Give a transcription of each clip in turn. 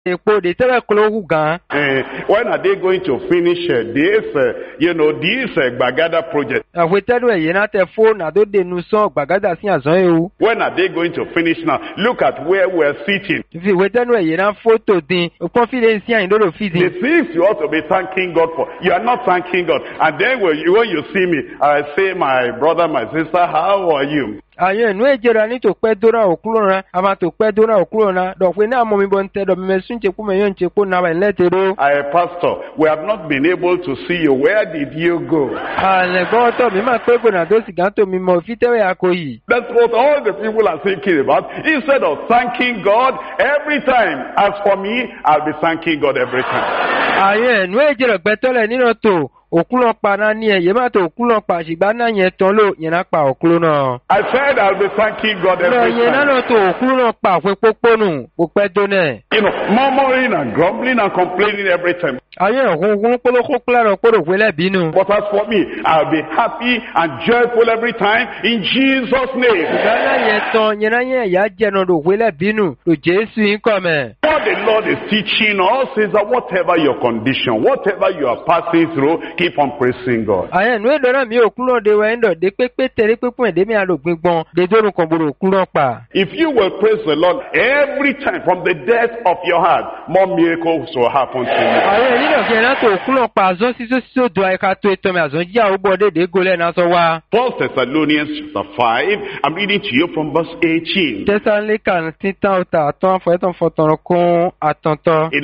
èpo de tẹ́lẹ̀ kolo wù gan. Uh, when are they going to finish uh, this, uh, you know, this uh, Bagada project? àwòtẹ́ tẹ́lu ẹ̀yẹ náà tẹ fó nàdó denu sàn gbàgádà sí àzán yìí o. When are they going to finish now? Look at where we're sitting. fi ìwé tẹ́lu ẹ̀yẹ náà fótò dín òpin fi lè sí àyìn lódò fi The dín. things you ought to be thanking God for, you are not thanking God. And then when you, when you see me, I say, my brother, my sister, how are you? àyàn ìnú ìjẹra ní tó pẹ́ dóra òkúrò náà àmà tó pẹ́ dóra òkúrò náà dọ̀pẹ́ náà mọ̀ mi bọ̀ ń tẹ́ dọ̀ mímẹ́ sún tsekú mẹ́ yóò ń tsekú náà wẹ̀ lẹ́tẹ̀rọ. I, pastor, we have not been able to see you. Where did you go? àlẹ́ gbọ́tọ̀ mi máa pé gbọ̀nà tó sì gán tó mi mọ̀ fi tẹ́wẹ̀ àkó yìí. That's what all the people are thinking about. Instead of thanking God every time. As for me, I'll be thanking God every time. àyàn ìnú ìjẹrẹ gbẹtọ́lẹ̀ nínú tó òkúlọ̀ pa náà ní ẹ̀yẹ má tó òkúlọ̀ pa ṣùgbọ́n náà yẹn tán ló yẹn náà pa òkúlọ̀ náà. I said I'll be thanking God lọ every yẹn náà time. lọ tó òkúlọ̀ náà pa òfin pópónù kò pẹ́ dónẹ̀. You know, murmuring and grumbling and complaining every time. àyàn òkúnkún kpolókó kpolárọ̀ kpóró wẹlẹ̀ bínú. But as for me, I'll be happy and joyful every time in Jesus' name. ìdáná yẹn tán yẹn náà yẹn ẹ̀yà jẹnu ló wẹlẹ̀ bínú ló jésù yín kọ́ mẹ́. What the Lord is teaching us is that whatever your condition, whatever you are passing through, keep on praising God. àyàn ìnú ìdọ́nà mi òkúlọ̀ de wẹ̀ ń dọ̀ de pépé tẹ̀lé pépé ẹ̀dẹ́ mi àlò gbígbọ́n de dóorùn kan gbòòrò òkúlọ̀ pa. If you will praise the Lord every time from the depth of your heart, more miracles will happen to you. àwọn èyí náà fi ẹ̀ náà tó òkúlọ̀ pa àzọ́ sísó sísó do àyíká tó ètò mi àzọ́ jí àwọn bọ́ dédé gólẹ̀ náà sọ wá. First Thessalonians chapter 5, I'm reading to you from verse 18. tẹsánlẹ́kà títàn ọ̀tà àtọ́ àfọ̀ẹ́tàn fọ̀tàn kún àtọ̀ntọ́. In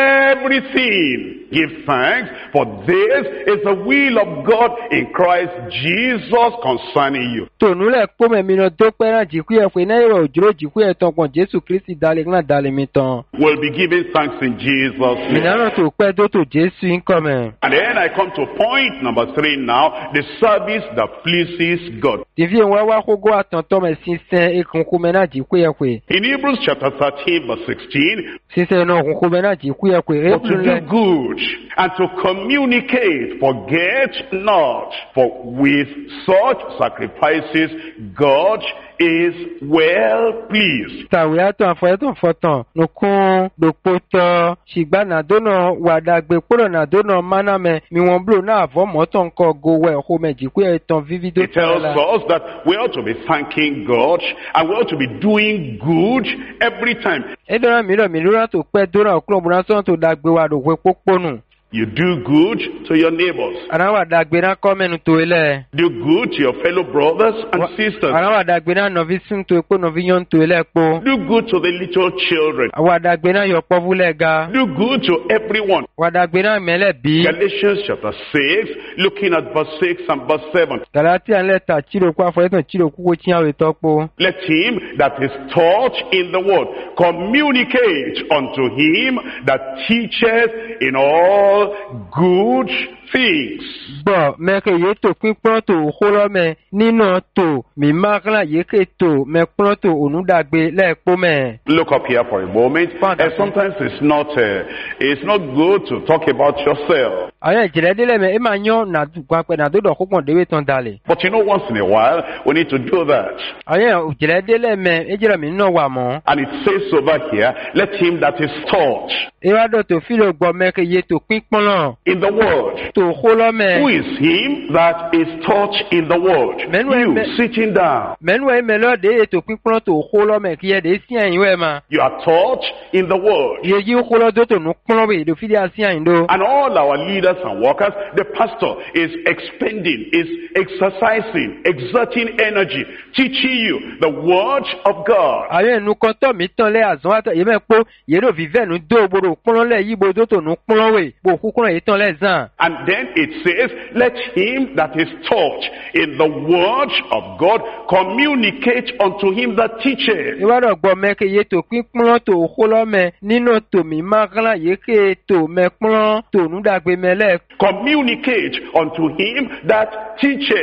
everything, give thanks, for this is the will of God in Christ Jesus concerning you. tònúlẹ̀ kpọ́mẹ̀ mi náà tó pẹ́ náà jìkú yẹ pé náà yọrọ òjòrò jìkú yẹ tán pọ̀ jésù kristi dalẹ̀ náà dalẹ̀ mi tán. We'll be giving thanks in Jesus' name. mìíràn tó pẹ́ tó tó jésù ń kọ́ mẹ́. And then I come to point number three now, the service that pleases God. tìfí ìwọ́n wá kókó àtọ̀ntọ́ mẹ́ sísẹ́ ekunkun mẹ́ náà jìkú yẹ pé. In Hebrews chapter 13 verse 16, sísẹ́ náà okunkun mẹ́ náà jìkú yẹ pé. but to do good and to communicate, forget not, for with such sacrifices God is well pleased. tàwé àtọ̀ àfọ̀ẹ́tàn fọ̀tàn nùkún dòpótọ́ ṣìgbà nàdónà wàdàgbé kúrò nàdónà mánàmẹ́ miwọ̀n blo náà àfọ̀ mọ́tàn kọ́ gowẹ́ ọ̀hún mẹ́ jìkú yẹ tán fífídó It tells us that we ought to be thanking God and we ought to be doing good every time. edora mìíràn mìíràn tó pẹ́ dóra òkúrò múra sọ́n tó dàgbé wa lòwe pópónù. You do good to your neighbors. àrà wà dàgbé náà kọ́ mẹ́nu tó ilẹ̀. Do good to your fellow brothers and sisters. àrà wà dàgbé náà nọ̀fi sún tó epo nọ̀fi yọ̀ ń tó ilẹ̀ po. Do good to the little children. wà dàgbé náà yọ pọ́fúlẹ̀ ga. Do good to everyone. wà dàgbé náà mẹ́lẹ̀ bí. Galatians chapter 6, looking at verse 6 and verse 7. gàlátì àlẹ́ ta tìrò kó àfọ̀yẹ́tàn tìrò kúkú tí àwọn ètò po. Let him that is taught in the word communicate unto him that teacheth in all good things. gbọ́ mẹ́kẹ́ yé tó pípọ́n tó xolọ́mẹ nínú tó mímákàlà yékè tó mẹ́kpọ́n tó onúdàgbé lẹ́ẹ̀kpọ́ mẹ́. Look up here for a moment. Father. And sometimes it's not, uh, it's not good to talk about yourself. àwọn ìjìnlẹ̀ délẹ̀ mẹ́ ẹ máa yán nàdúgbàpẹ́ nàdúdọ̀ kókàn déwé tán dalẹ̀. But you know, once in a while, we need to do that. àwọn ìjìnlẹ̀ délẹ̀ mẹ́ ẹ jẹ́rọ mi nínú wà mọ́. And it says over here, let him that is taught ìwádọ̀ tó fílò gbọ́ mẹ́kẹ́ yé tó pípọ́n náà in the word. tó xolọ́mẹ. Who is him that is taught in the word? Men were- You men- sitting down. mẹ́nu ẹ̀ mẹ́lọ́ de ètò pípọ́n tó xolọ́mẹ kí ẹ dé sí àyìn wẹ̀ ma. You are taught in the word. iye yìí xolọ́ tó tó nu kpọ́n wẹ̀ èdè fídíà sí àyìn do. And all our leaders and workers, the pastor is expending, is exercising, exerting energy, teaching you the word of God. àwọn ẹnu kan tọ̀ mí tán lẹ́ àzán àtọ̀ yìí mẹ́ kpó yẹ́rọ fífẹ́ nu dó gbòdò kpọ́n lẹ̀ yí gbòdò tó nu kpọ́n wẹ̀ bò kúkúrọ̀ yìí tán lẹ̀ zàn. And then it says, let him that is taught in the word of God communicate unto him that teacheth. ìwádọ̀ gbọ́ mẹ́kẹ́ yé tó pípọ́n tó xolọ́mẹ nínú tòmí mákàlà yé ké tó mẹ́kpọ́n tó nùdàgbé mẹ́lẹ̀ Communicate unto him that teacheth.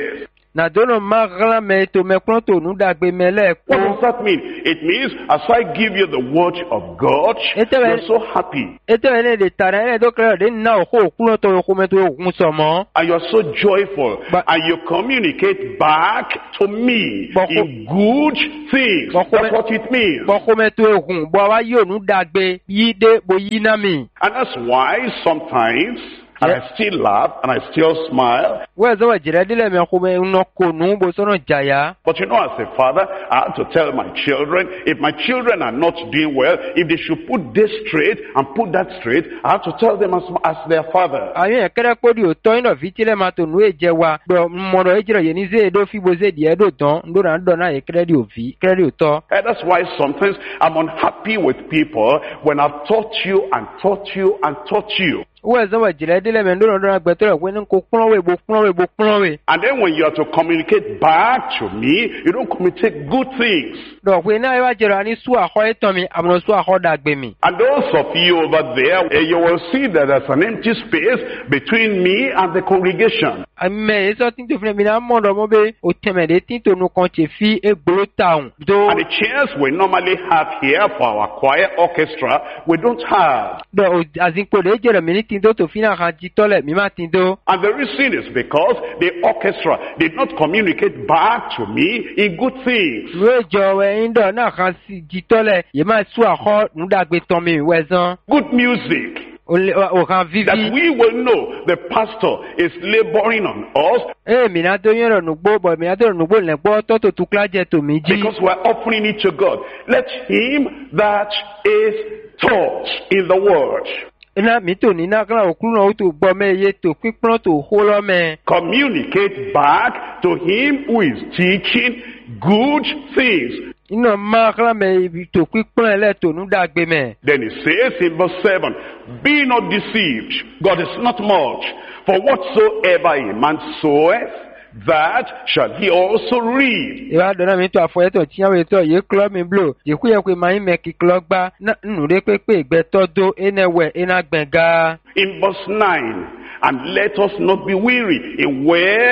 nàdónà má ɣlá mẹ tó mẹkúrọ́ tó nù dàgbé mẹlẹ́ What kó. does that mean? It means as I give you the word of God, Ete we- you're so happy ètò ẹ̀ ní èdè tàrà ẹ̀ tó kẹrẹ́ ọ̀dẹ́ nínú òkú òkúrọ̀ tó òkú mẹ́tò òkun sọ̀mọ́. and you're so joyful But- and you communicate back to me But- in good things. But- That's what it means. bọ́kú mẹ́tò òkun bọ́ wa yóò nù dàgbé yí dé bo yí náà mi. And that's why sometimes, and Yeah. I still laugh and I still smile, wọ́n ẹ̀ sọ́wọ́ jìrẹ́ dílé mi kó mẹ́ ń kó nù bó sọ́nà jàyà. But you know, as a father, I have to tell my children, if my children are not doing well, if they should put this straight and put that straight, I have to tell them as, as their father. àyàn kẹ́rẹ́ kó di òtọ́ iná fi tílẹ̀ máa tó nù èjẹ wa dọ̀ mọ̀rọ̀ èjìrọ̀ yẹn ní zéè dó fi bo zéè díẹ̀ dò tán ndóra ń dọ̀ náà yẹ kẹ́rẹ́ di òfi kẹ́rẹ́ di òtọ́. And that's why sometimes I'm unhappy with people when I've taught you and taught you and taught you. wọ́n ẹ̀ sọ́wọ́ jìrẹ́ dílé mi ndóra ndóra gbẹ̀tọ́ rẹ̀ pé ní kó kúnlọ́wé bo kúnlọ́wé bo kúnlọ́wé. And then when you are to communicate back to me, you don't communicate good things. dọ̀ pé náà wá jẹrọ àní sú àkọ́ ẹ̀tọ́ mi àmọ́ sú àkọ́ dàgbé mi. And those of you over there, eh, you will see that there's an empty space between me and the congregation. mɛ esɔ tí tó filɛ mi náà mɔ dɔ mɔ bɛ o tɛmɛ de tí tó nu kàn tse fi egbolo taun. do And the chairs we normally have here for our choir orchestra, we don't have. dɔ o azikpo de jɛrɛ mi ni tí tó tó fi náà kan jitɔ lɛ mi ma tí tó. And the reason is because the orchestra did not communicate back to me in good things. nu edzɔ wɛ ŋdɔ náà kan si jitɔ lɛ yɛ ma su àkɔ nudagbe tɔn mi wɛ zɔn. Good music. o le o kan That vivi. we will know the pastor is laboring on us ee mina tó yɛrɛ nugbo bɔn mina tó nugbo lɛ gbɔ tɔtò tukla jɛ tó mi dzi. because we're offering it to God. Let him that is taught in the word ina mi tó nina kala òkúrò náà o tó gbɔ mɛ ye tó pípọ́n tó hó lɔ mɛ. communicate back to him who is teaching good things. ina ma kala mɛ ibi tó pípọ́n lɛ tó nudagbe mɛ. Then it says in verse 7, Be not deceived, God is not much. For whatsoever a man soweth, that shall he also reap. ìwà dọ̀nà mi tó àfọyẹ́tọ̀ tí yàwó ètò yìí kúlọ̀ mi blò ìkú yẹ pé màá mẹ́ kíkúlọ̀ gbá nù dé pépé ìgbẹ́tọ́ dó ẹnẹ wẹ̀ ẹnà gbẹ̀ngà. In verse 9, and let us not be weary in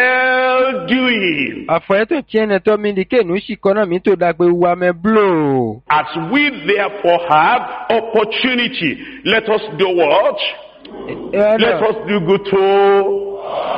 well doing. àfọyẹ́tọ̀ tí ẹnẹ tọ́ mi di kéènù sì kọ́nà mi tó dàgbé wa mẹ́ blò. As we therefore have opportunity, let us do what? ìwà Let dọ̀ us do good to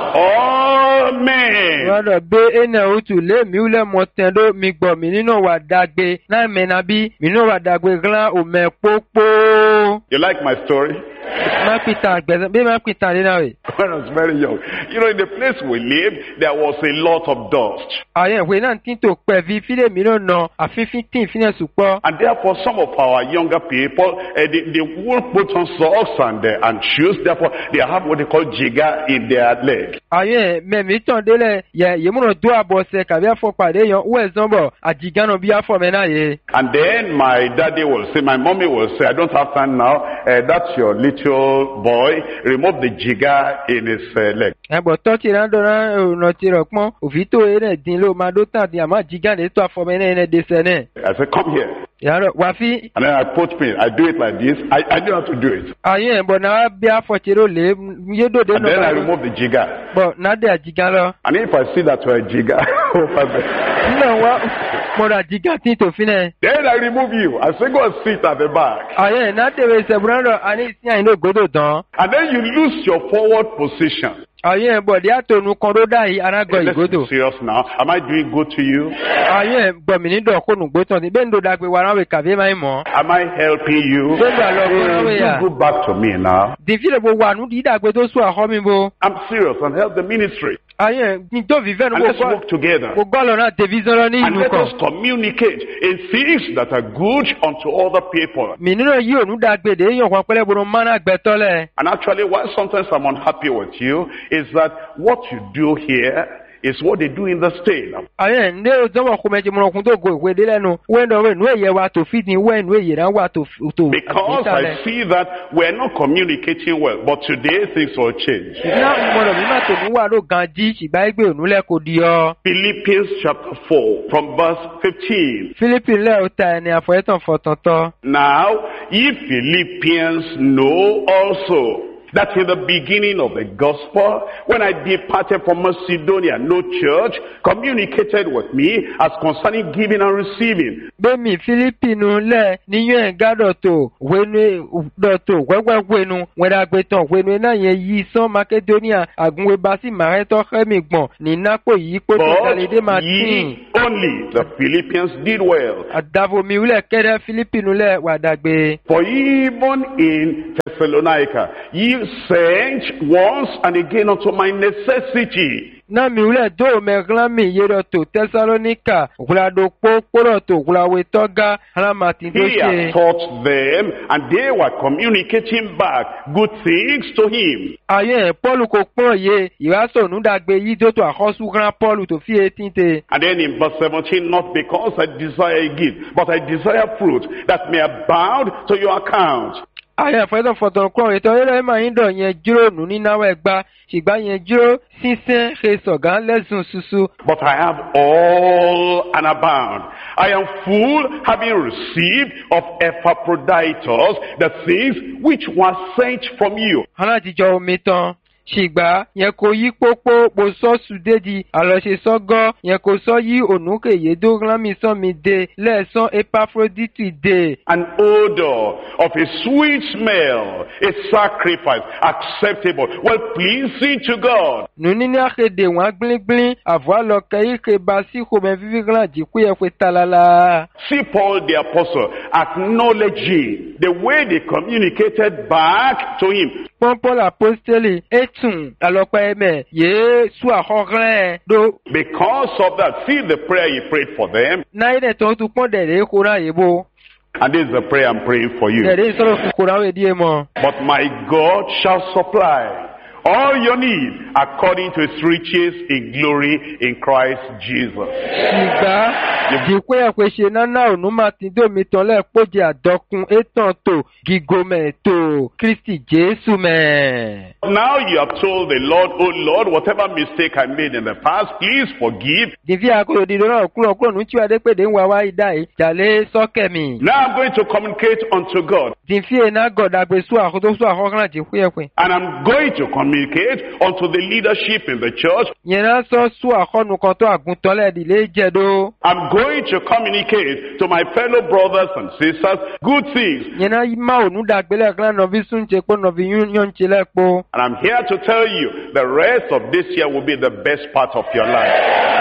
all men. ìwà dọ̀ gbé ẹnẹ òtù lé mi wúlẹ̀ mọ̀ tẹ̀ dó mi gbọ̀ mí nínú wà dàgbé náà mẹ́nà bí mi nínú wà dàgbé glan òmẹ̀ pópó. You like my story? má pìtàn àgbẹ̀sẹ̀ bí má pìtàn dé náà rè. When I was very young. You know, in the place we lived, there was a lot of dust. àyẹ̀ ìwé náà tí tó pẹ̀ fi fílẹ̀ mi náà nà àfífín tí ìfínẹ̀ sùpọ̀. And therefore, some of our younger people, uh, they, they won't put on socks and, uh, and shoes. Therefore, they have what they call jigger in their leg. àyẹ̀ mẹ̀mí tàn délẹ̀ yẹ yèmúnà tó àbọ̀sẹ̀ kàbí àfọ̀pàdé yan wẹ̀ zọ́bọ̀ àjìgánà bí àfọ̀mẹ́ náà yẹ. And then my daddy will say, my mommy will say, I don't have time now. Uh, that's your little boy. Remove the jigger in his uh, leg. ẹ̀bọ̀ tọ́tì náà dọ̀nà ọ̀nà tí rẹ̀ pọ́n òfin tó eré dín ló máa dó tàn dín àmọ́ àjìgánà tó àfọ̀mẹ́ náà yẹn dẹsẹ̀ náà. I said, come here. yàrá wà fi And then I put me, I do it like this. I, I know how to do it. àyẹ̀ ẹ̀bọ̀ náà bí àfọ̀tìrò lè yédòdè And then I náà remove the jigger. bọ̀ náà dé àjìgán lọ. And if I see that you're a jigger over there, nínú wa mọ̀rọ̀ àjìgán tí tòfin náà. then I remove you. I say, go and sit at the back. àyẹ̀ náà tẹ̀wé ìṣẹ̀bùrọ̀ náà àní ìsìn àyìn ló gbódò tán. And then you lose your forward position. àyẹ̀ ẹ̀bọ̀ díẹ̀ àtọ̀nù kan ló dá yìí arágbọ̀ Hey, let's ìgbódò. be serious now. Am I doing good to you? àyẹ̀ gbọ̀mí ní dọ̀kọ́nù gbótàn tí bẹ́ẹ̀ ń do dàgbé wa ráwé kàfé máa ń mọ̀. Am I helping you? bẹ́ẹ̀ lọ lọ fún ráwé yà. You go back to me now. dìfílẹ̀ gbogbo àánú dídí dàgbé tó sún àhọ́ mi bo. I'm serious and help the ministry. àyẹ̀ ní tó fi fẹ́nu And let's gbogbo work together. gbogbo àlọ́ náà tẹ̀físọ́ lọ ní And ìlú let kan. us communicate in things that are good unto other people. mi nínú yìí ònú dàgbé dé yàn kan pẹ́lẹ́ bolo mánà gbẹ́tọ́lẹ̀. And actually, why sometimes I'm unhappy with you is that what you do here is what they do in the state. àyẹ̀ ndé òzọ́wọ́ kó mẹ́tì mọ̀nàkùn tó go ìwé dé lẹ́nu wẹ́ndọ̀ wẹ́ nù èyẹ wa tó fìdí wẹ́ nù èyẹ náà wà tó tó Because I see that we're not communicating well. But today things will change. ìdílé mọ̀nà mi má tó ní wà ló gan jí ṣìgbà ẹgbẹ́ ònú lẹ́kọ̀ọ́ di ọ. Philippians chapter 4 from verse 15. philippine lẹ́ o ta ẹni àfọ̀yẹ́tàn fọ̀tọ̀tọ̀. Now, ye Philippians know also that in the beginning of the gospel, when I departed from Macedonia, no church communicated with me as concerning giving and receiving. gbẹmí filipinu lẹ níyẹn gádọtò wẹnu dọtò wẹwẹwẹnu wẹdàgbẹtàn wẹnu náà yẹn yí sán makedonia àgùnwé basi màrẹtọ xẹmi gbọn nínápò yìí pé tó dalẹdẹ máa But tìn ye only, the Philippians did well. àdàbòmí wúlẹ kẹdẹ filipinu lẹ wàdàgbé. For even in Thessalonica, ye sent once and again unto my necessity. na mi wúlẹ̀ dó mẹ́glan mi yé dọ̀ tó tẹsalonika wúladò kpókpóró tó wúlawé tọ́gá alamati tó He had ṣe. taught them, and they were communicating back good things to him. ayé pọ́ọ̀lù kò pọ́n yé ìwásọ̀ nùdàgbé yìí tó tó àkọ́sù gran pọ́ọ̀lù tó fi etí te. And then in verse 17, not because I desire a gift, but I desire fruit that may abound to your account. ayé fẹ́tọ̀ fọ̀tọ̀ kọ́ ètò ayélujára máa ń dọ̀ yẹn jíró nù nínáwó ẹgbà ṣùgbọ́n yẹn jíró sísẹ́ ṣe sọ̀gán lẹ́sùn ṣuṣu. But I have all and abound. I am full, having received of Epaphroditus the things which were sent from you. aláàtijọ́ omi tán ṣìgbà yẹn kò yí pópó po sọ́ọ̀sù dédi àlọ́ṣe sọ́gọ́ yẹn kò sọ yí ònúkèyé dóglámì sánmi dé lẹ́ẹ̀sán epaphroditu dé. An odor of a sweet smell, a sacrifice acceptable, well pleasing to God. nùní ní àkéde wọn gbíngbín àvọ́ àlọ́kẹ́ ike bá sí xɔmɛ fífi glan jìkú yẹ pé talala. See Paul the apostle acknowledging the way they communicated back to him. pọ́npọ́n apostoli etun alọ́pẹ́ mẹ́ yéé sú àxọ́xlẹ́ ɖo. Because of that, see the prayer he prayed for them. náyé dẹ̀ tó tún pọ́n dẹ̀dẹ̀ kóra yìí bó. And this is the prayer I'm praying for you. dẹ̀dẹ̀ sọ̀rọ̀ fún kóra wẹ̀ díẹ̀ mọ́. But my God shall supply all your need according to his riches in glory in Christ Jesus. ìgbà jìkú yẹ pé ṣe nánà ònú máa ti dómi tán lẹ́ẹ̀kpọ́jẹ àdọ́kun étàn tó gígomẹ̀ tó kristi jésù mẹ́. Now you have told the Lord, oh Lord, whatever mistake I made in the past, please forgive. dìví àkọlò dídò náà kúrò kúrò ní tí wàá dé pèdè ń wá wá ìdá yìí jàlé sọ́kẹ̀ mi. Now I'm going to communicate unto God. dìví iná gọ̀dàgbé sú àkótó sú àkọ́kànlá jìkú yẹ pé. And I'm going to communicate unto the leadership in the church. yẹn náà sọ sú àkọ́nu kan tó àgùntàn lẹ́ẹ̀dìlé jẹ̀dó. I'm going to communicate to my fellow brothers and sisters good things. yẹn náà má ònú dàgbé lẹ́ẹ̀kan nọ̀bí súnjẹ pé nọ̀bí yún ṣe lẹ́ẹ̀kpó. And I'm here to tell you the rest of this year will be the best part of your life.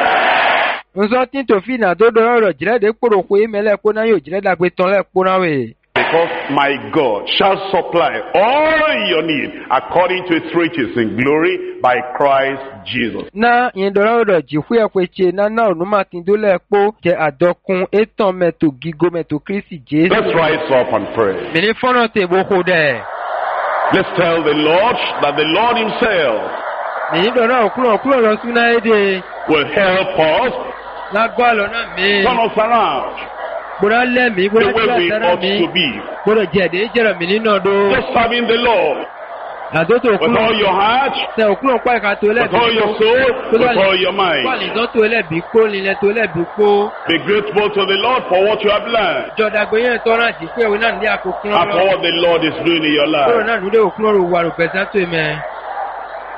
nsọ tí tòfin náà tó dọ̀rọ̀ rọ̀ jìrẹ́ dé kpọ̀rọ̀ kó emẹ́lẹ̀ kó náà yóò jìrẹ́ dàgbé tán lẹ́ẹ̀kpó náà wẹ̀. Because my God shall supply all your need according to his riches in glory by Christ Jesus. na yẹn dọ̀rọ̀ rọ̀ jìkú yẹ pé tse nana ònú máa ti dó lẹ́ẹ̀kpó jẹ àdọ́kun étàn mẹ́tò gígo mẹ́tò kristi jésù. Let's rise up and pray. mìíní fọ́nà tè boko dẹ̀. Let's tell the Lord that the Lord himself mìíní dọ̀rọ̀ òkúrọ̀ òkúrọ̀ lọ sún náà éde. will help us lágbó àlọ́ náà mi. turn us around gbọ́dọ̀ lẹ́mìí the gbọ́dọ̀ way tí a we sẹ́rẹ̀ ought mi. to be. gbọ́dọ̀ jẹ̀dẹ̀ jẹ̀rọ̀ mìíní náà dó. Just serving the Lord àdótò with all òkúrọ̀ your heart, sẹ òkúrọ̀ pa ìka tó with lẹ́bi all your soul, with all your kó mind. àlìzọ́ tó lẹ́bi kó lílẹ̀ tó lẹ́bi kó. Be grateful to the Lord for what you have learned jọ̀dàgbé yẹn tọ́ra àdìpé ìwé náà ní àkókò and for lọ. what the Lord is doing in your kúrò life. náà lóde òkúrọ̀ rò wà rò pẹ̀sẹ̀ tó mẹ́.